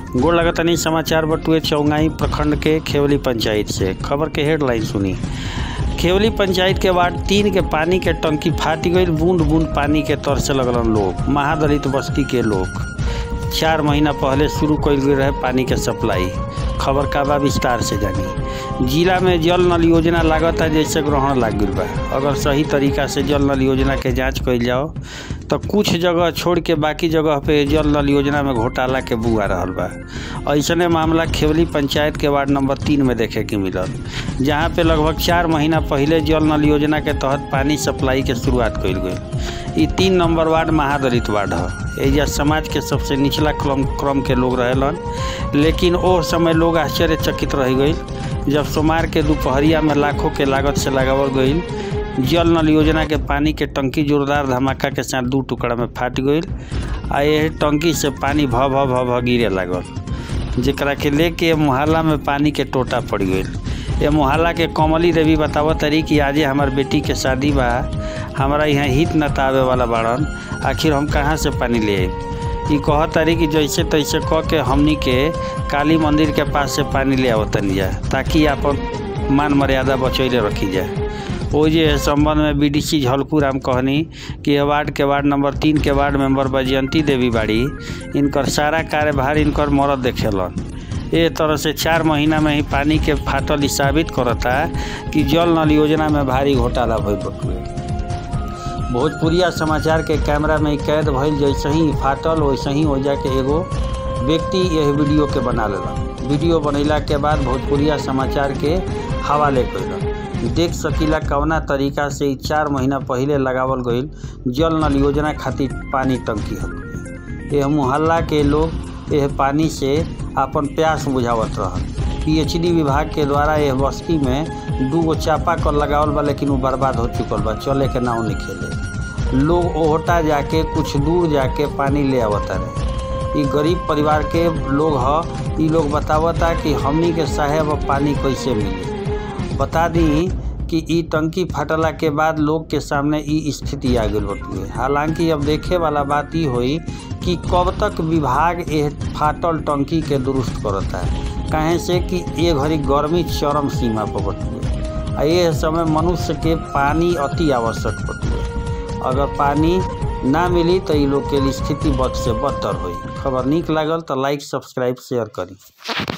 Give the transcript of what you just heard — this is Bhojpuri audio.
गोड़ लगतनी समाचार बटुए चौंगाई प्रखंड के खेवली पंचायत से खबर के हेडलाइन सुनी खेवली पंचायत के वार्ड तीन के पानी के टंकी फाटी गई बूंद बूंद पानी के तर से लगलन लोग महादलित बस्ती के लोग चार महीना पहले शुरू कल गई रहे पानी के सप्लाई खबर का बा विस्तार से जानी जिला में जल नल योजना लागत है जैसे ग्रहण लाग गई बा अगर सही तरीका से जल नल योजना के जांच कइल जाओ तो कुछ जगह छोड़ के बाकी जगह पे जल नल योजना में घोटाला के बुआ रहल बा ऐसने मामला खेवली पंचायत के वार्ड नंबर तीन में देखे के मिलल जहाँ पे लगभग चार महीना पहले जल नल योजना के तहत पानी सप्लाई के शुरुआत कइल गई ई तीन नंबर वार्ड महादलित वार्ड है एजा समाज के सबसे निचला क्रम क्रम के लोग रहेलन लेकिन ओ समय लोग आश्चर्यचकित रह गई जब सोमवार के दोपहरिया में लाखों के लागत से लगावल गई जल नल योजना के पानी के टंकी जोरदार धमाका के साथ दू टुकड़ा में फाट गई आ यह टंकी से पानी भ भ भ भ गिरे लागल जेकरा के लेके मोहल्ला में पानी के टोटा पड़ गई ये मोहल्ला के कमली देवी बतावत तरी कि आजे हमार बेटी के शादी बा हमारा यहाँ हित न आवे वाला बाड़न आखिर हम कहाँ से पानी ले आए ई कहत तारी कि जैसे तैसे कह के हमनी के काली मंदिर के पास से पानी ले आवतनी जा ताकि अपन मान मर्यादा बचैले रखी जाए ओ जे संबंध में बीडीसी झलकू राम कहनी कि यह वार्ड के वार्ड नंबर तीन के वार्ड मेंबर बजयंती देवी बाड़ी इनकर सारा कार्यभार इनकर मरद देखेलन ए तरह से चार महीना में ही पानी के फाटल ही साबित करता कि जल नल योजना में भारी घोटाला भइल बटुए भोजपुरिया समाचार के कैमरा में कैद भइल जैसे ही फाटल वैसे ही हो जाके एगो व्यक्ति यह वीडियो के बना लेलक वीडियो बनैला के बाद भोजपुरिया समाचार के हवाले कैलक देख सकीला कवना तरीका से चार महीना पहले लगावल गईल जल नल योजना खातिर पानी टंकी हल यह मोहल्ला के लोग यह पानी से अपन प्यास बुझावत रहल पीएचडी विभाग के द्वारा यह बस्ती में दू गो चापा कल लगावल बा लेकिन वो बर्बाद हो चुकल बा चले के नाव नहीं खेले लोग ओहटा जाके कुछ दूर जाके पानी ले आवता रहे ई गरीब परिवार के लोग ह ई लोग बतावता कि हमनी के साहेब पानी कैसे मिली बता दी कि ई टंकी फटला के बाद लोग के सामने ई स्थिति आ गई बटुए हालांकि अब देखे वाला बात ई हुई कि कब तक विभाग यह फाटल टंकी के दुरुस्त करता है कहें से कि ये घड़ी गर्मी चरम सीमा पर बटुए आ ये समय मनुष्य के पानी अति आवश्यक बटुए अगर पानी ना मिली तो ये लोग के लिए स्थिति बद से बदतर हुई खबर निक लागल तो लाइक सब्सक्राइब शेयर करी